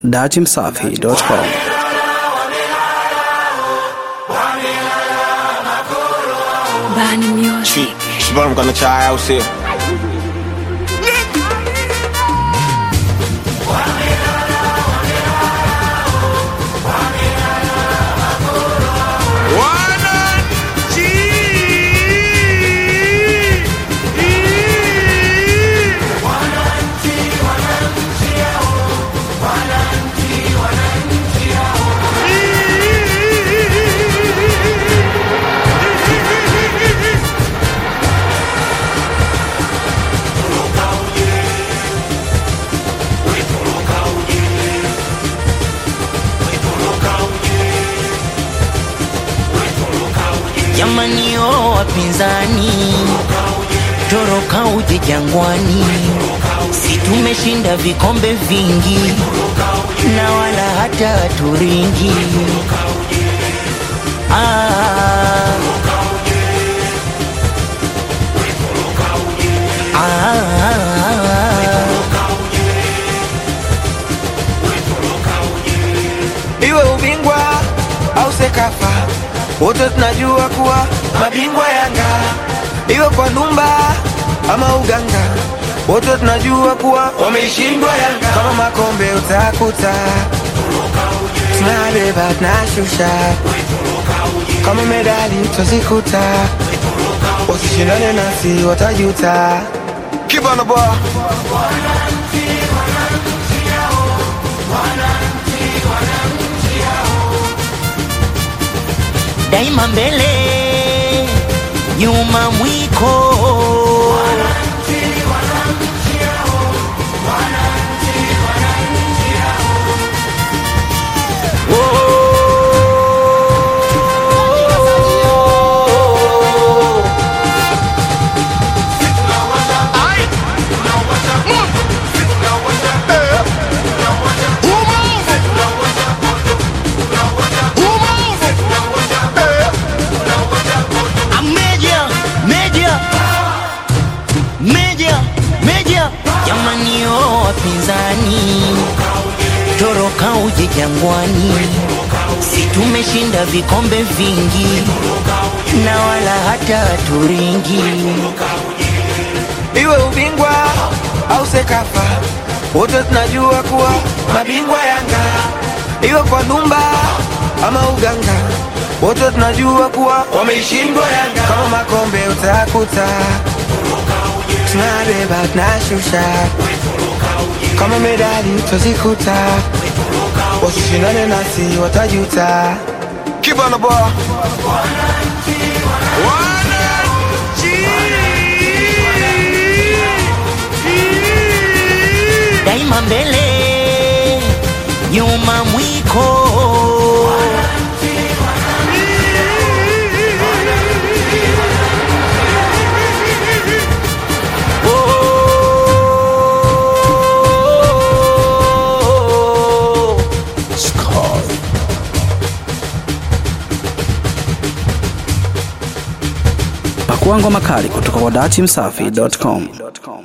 datimsafi.com Bani Music. But I'm gonna try out here. Jamani o wapinzani, toroka uje Jangwani, si tumeshinda vikombe vingi na wala hata turingi. Ah. Ah. Iwe ubingwa au Sekafa, wote tunajua kuwa mabingwa Yanga. Iwe kwa Ndumba ama Uganga, wote tunajua kuwa wameishindwa Yanga. Kama makombe utakuta tunabeba tunashusha, kama medali twazikuta, wasishindane nasi watajuta. Keep on the ball. daima mbele, nyuma mwiko. Meja, meja, meja, meja, jamani o wapinzani, toroka uje Jangwani, si tumeshinda vikombe vingi na wala hata turingi. iwe ubingwa au Sekafa, wote tunajua kuwa mabingwa Yanga. Iwe kwa Ndumba ama Uganga, wote tunajua kuwa wameishindwa Yanga. Kama makombe utakuta tunabeba tunashusha, kama medali twazikuta, wasishindane nasi watajuta. Keep on the ball. daima mbele, nyuma mwiko. Pakua ngoma kali kutoka kwa datimsafi.com.